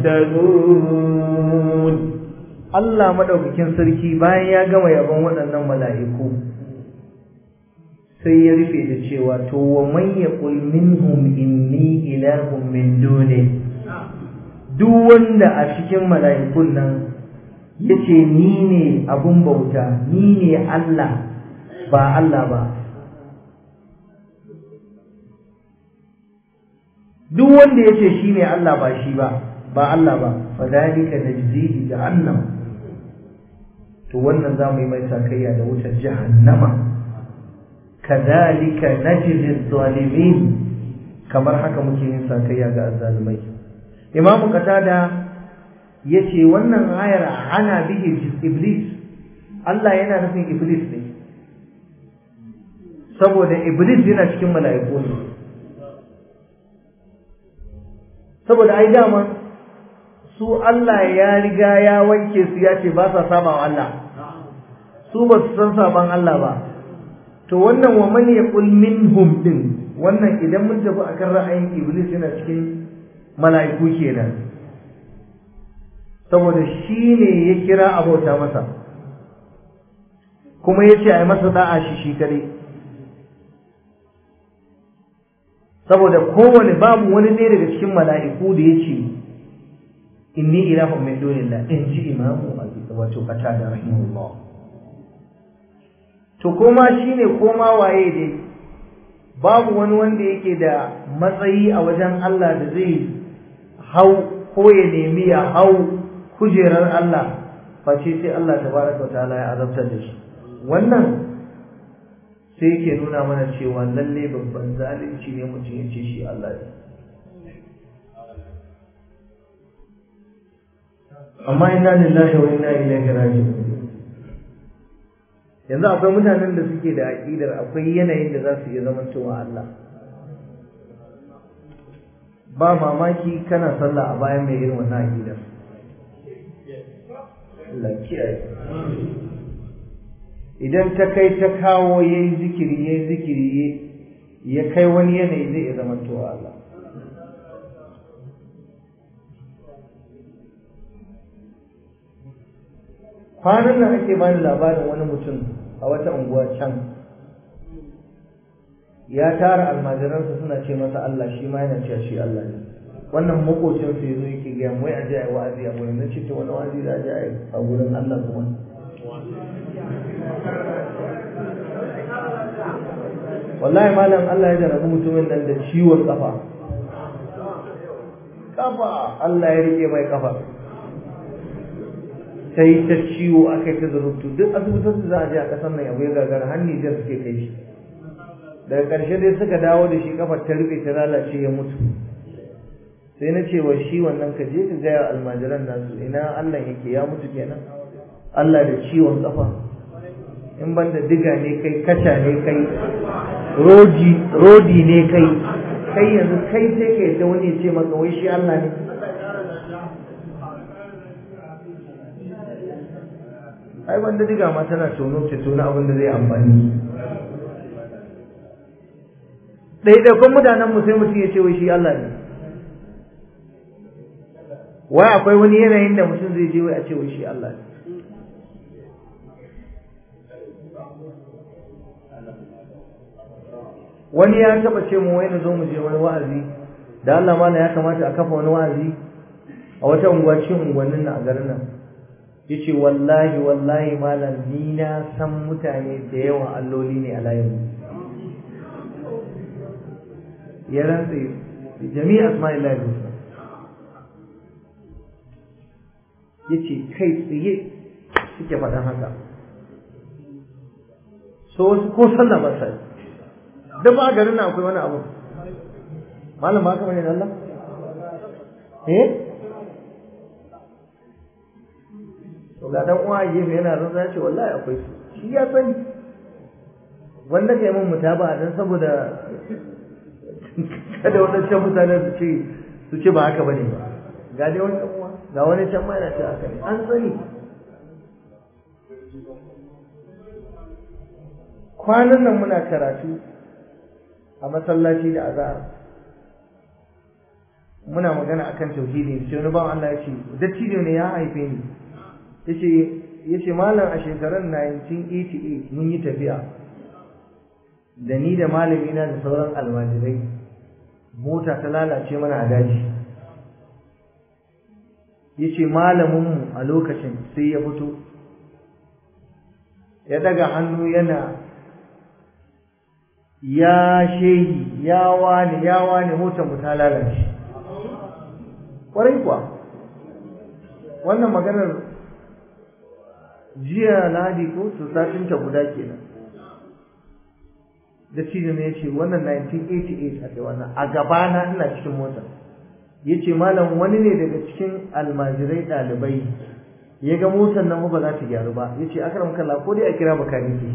يهتدون Allah madaukakin sarki bayan ya gama yabon waɗannan mala'iku sai ya rufe da cewa to wa man yaqul minhum inni ilahun min duni duk wanda a cikin mala'ikun nan yace ni ne abun bauta ni ne Allah ba Allah ba duk wanda yace shine Allah ba shi ba ba Allah ba fadalika najzihi jahannam to wannan zamu yi mai sakayya da wutar jahannama kadhalika najzi zalimin kamar haka muke yin sakayya ga azzalimai imamu qatada yace wannan ayar ana bihi iblis Allah yana nufin iblis ne saboda iblis yana cikin mala'iku ne saboda ai dama su Allah ya riga ya wanke su ya ce ba sa saba wa Allah su ba su san saban Allah ba to wannan wa man yaqul minhum din wannan idan mun tafi akan ra'ayin iblis yana cikin mala'iku kenan saboda shi ne ya kira abauta masa kuma ya ce a yi masa da'a shi shi kare saboda kowane babu wani ɗaya daga cikin mala'iku da ya ce inni ilahun min dunillah in ji imamu wato kata da rahimahullah to koma shine koma waye dai babu wani wanda yake da matsayi a wajen Allah da zai hau ko ya nemi ya hau kujerar Allah face sai Allah tabaraka wa ta'ala ya azabtar da shi wannan sai yake nuna mana cewa lalle babban zalunci ne mutum ya ce shi Allah ne amma inna lillahi wa inna ilaihi raji'un yanzu akwai mutanen da suke da aƙidar akwai yanayin da za su iya zamantowa Allah ba mamaki kana sallah a bayan mai irin wannan aƙidar Allah kiyaye idan ta kai ta kawo yayi zikiri yayi zikiri ya kai wani yanayi zai iya zamantowa Allah kwanan nan ake bani labarin wani mutum a wata unguwa can ya tara almajiransa suna ce masa Allah shi ma yana cewa shi Allah ne wannan makocin su yazo yake ga wai aje ai wa'azi a gurin nace to wani wa'azi da aje ai a gurin Allah kuma wallahi malam Allah ya jarabi mutumin nan da ciwon kafa kafa Allah ya rike mai kafa sai ta ciwo aka yi ta zarubtu duk asibitin da za a je a ƙasar nan abu ya gagara har Nijar suke kai shi daga ƙarshe dai suka dawo da shi kafar ta rufe ta lalace ya mutu sai na ce wa shi wannan ka je ka gaya almajiran nasu ina Allah yake ya mutu kenan Allah da ciwon kafa in ban da diga ne kai kaca ne kai rodi rodi ne kai kai yanzu kai sai ka yadda wani ya ce maka wai shi Allah ne ai wanda diga ma tana tono ta tono abin da zai amfani ɗaiɗaikun mutanen mu sai mutum ya ce wai shi Allah ne wai akwai wani yanayin da mutum zai je wai a ce wai shi Allah ne wani ya taba ce mu wai na zo mu je wani wa'azi da Allah mana ya kamata a kafa wani wa'azi a wata unguwa cikin unguwannin nan a garin nan yace wallahi wallahi malam ni na san mutane da yawan alloli ne a layin ya rantse jami'a asma'illahi husna yace kai tsaye suke faɗan haka so wasu ko sallah ba sai da ba garin nan akwai wani abu malam ba kamar ne Allah eh to ga dan uwa gefe yana zan ya ce wallahi akwai su shi ya sani wanda kai mun mutaba dan saboda kada wadancan mutane su ce su ce ba haka bane ba ga dai wani dan uwa ga wani can ma yana ce haka ne an sani kwanan nan muna karatu a masallaci da azhar muna magana akan tauhidi sai wani bawan Allah ya ce dattijo ne ya haife ni yace yace malam a shekarar 1988 mun yi tafiya da ni da malami na da sauran almajirai mota ta lalace mana a daji yace malamin mu a lokacin sai ya fito ya daga hannu yana ya shehi ya wani ya wani motar mu ta lalace kwarai kuwa wannan maganar jiya ladi ko su satin ta guda kenan da cikin ne yace wannan 1988 aka wannan a gabana ina cikin mota yace malam wani ne daga cikin almajirai dalibai ya ga motar nan ba za ta gyaru ba yace akram kallah ko dai a kira bakaniki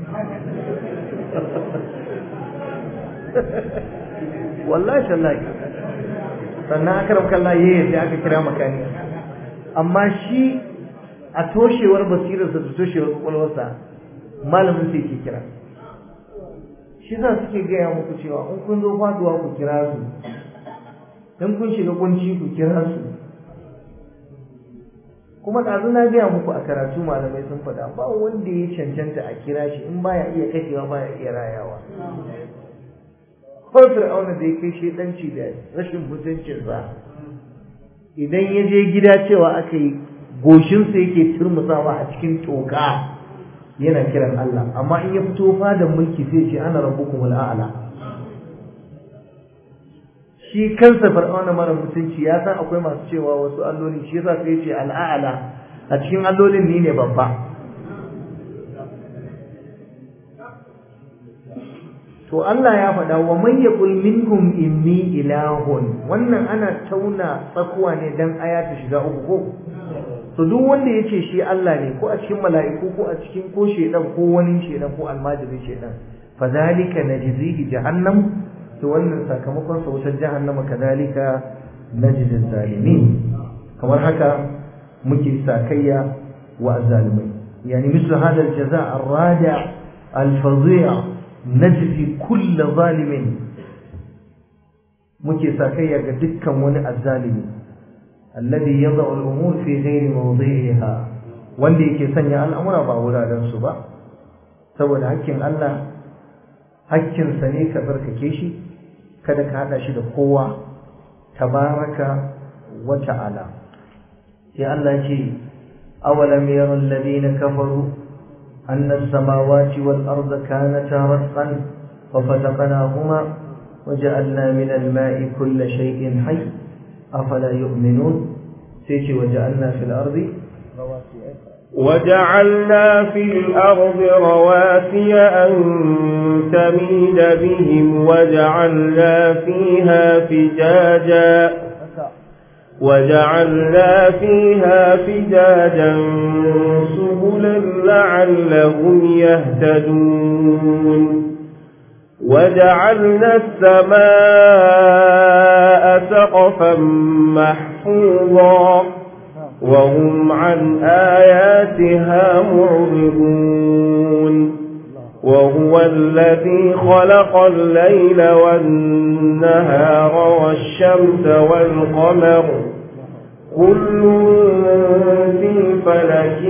wallahi tallahi sannan akram kallah yayin da aka kira makaniki amma shi a toshewar basirarsa da toshewar kwakwalwarsa malamin sai ke kira shi za suke gaya muku cewa in kun zo faduwa ku kira su in kun shiga kunci ku kira su kuma ɗazu na gaya muku a karatu malamai sun faɗa ba wanda ya cancanta a kira shi in baya iya kashewa baya iya rayawa ko fir'auna da ya kai shedanci da rashin mutuncinsa idan ya je gida cewa aka yi goshinsa yake turmusawa a cikin toka yana kiran Allah amma in ya fito fadan mulki sai ce ana rabbukum al'ala shi kansa fir'auna mara mutunci ya san akwai masu cewa wasu alloli shi yasa sai ce al'ala a cikin allolin ni ne babba to Allah ya faɗa wa man yaqul minhum inni ilahun wannan ana tauna tsakuwa ne dan aya ta shiga uku ko to duk wanda yace shi Allah ne ko a cikin mala'iku ko a cikin ko shedan ko wani shedan ko almajirin shedan fa zalika najzihi jahannam to wannan sakamakon sa wutar jahannama kadalika najzi zalimin kamar haka muke sakayya wa azzalimai yani mislu hada aljaza arradi alfadhi'a najzi kull zalimin muke sakayya ga dukkan wani azzalimi alladhi yad'u al-umur fi ghairi mawdi'iha wanda yake sanya al'amura ba wuraren su ba saboda hakkin Allah hakkin sa ne ka barkake shi kada ka hada shi da kowa tabaraka wa ta'ala sai Allah ce awalam yara alladhina kafaru anna as-samawati wal arda kanata ratqan ففتقناهما وجعلنا من الماء كل شيء حي أفلا يؤمنون سيتي وجعلنا في الأرض وجعلنا في الأرض رواسي أن تميد بهم وجعلنا فيها فجاجا وجعلنا فيها فجاجا سبلا لعلهم يهتدون وجعلنا السماء سقفا محفوظا وهم عن آياتها معرضون وهو الذي خلق الليل والنهار والشمس والقمر كل في فلك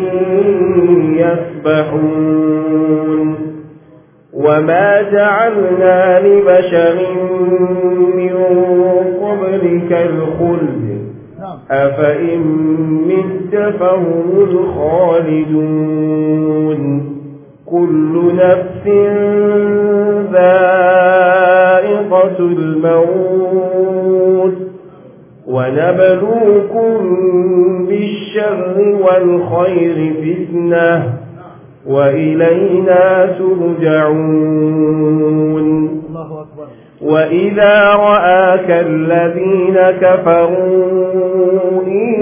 يسبحون وما جعلنا لبشر من قبلك الخلد أفإن مت فهم الخالدون كل نفس ذائقة الموت ونبلوكم بالشر والخير فتنة وإلينا ترجعون الله أكبر وإذا رآك الذين كفروا إن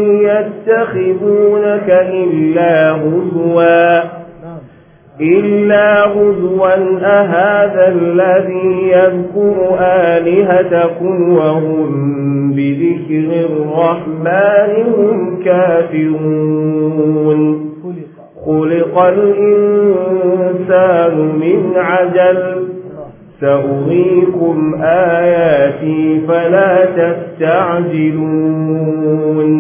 يتخذونك إلا هزوا نعم إلا هزوا أهذا الذي يذكر آلهتكم وهم بذكر الرحمن هم كافرون خلق خلق الإنسان من عجل سأريكم آياتي فلا تستعجلون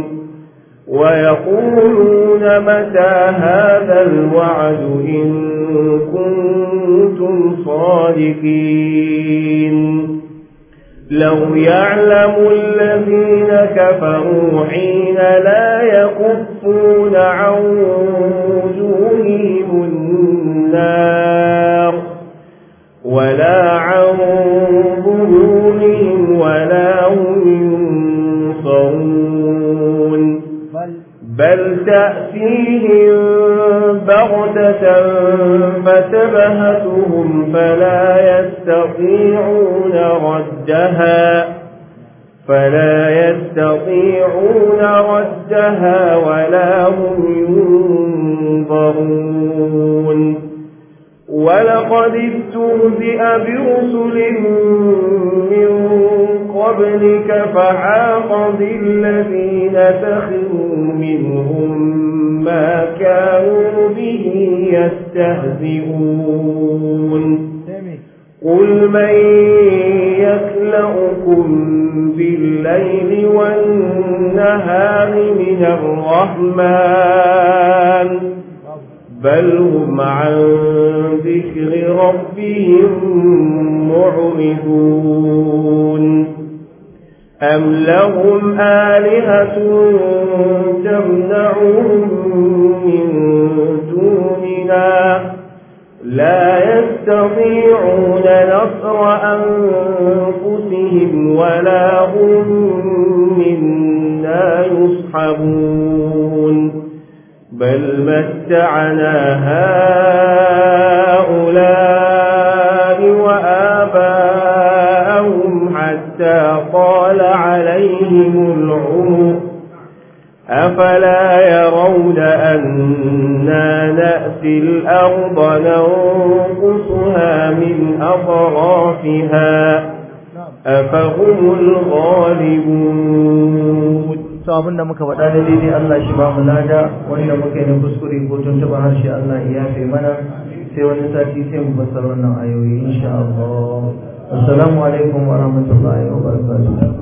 ويقولون متى هذا الوعد إن كنتم صادقين لو يعلم الذين كفروا حين لا يكفون عن وجوههم النار ولا عرضة فتبهتهم فلا يستطيعون ردها فلا يستطيعون ردها ولا هم ينظرون ولقد استهزئ برسل من قبلك فحاق بالذين سخروا منهم ما كانوا به يستهزئون قل من يكلأكم بالليل والنهار من الرحمن بل هم عن ذكر ربهم معرضون أم لهم آلهة تمنعهم من دوننا لا يستطيعون نصر أنفسهم ولا هم منا يصحبون بل متعنا هؤلاء وآباءهم حتى طال عليهم العمر أفلا يرون أنا نأتي الأرض ننقصها من أطرافها أفهم الغالبون to abinda muka faɗa da daidai Allah shi ba mu lada wanda muka yi na kuskure ko tuntuɓa harshe Allah ya yafe mana sai wani sati sai mu fassara wannan ayoyi insha Allah assalamu alaikum wa rahmatullahi wa barakatuh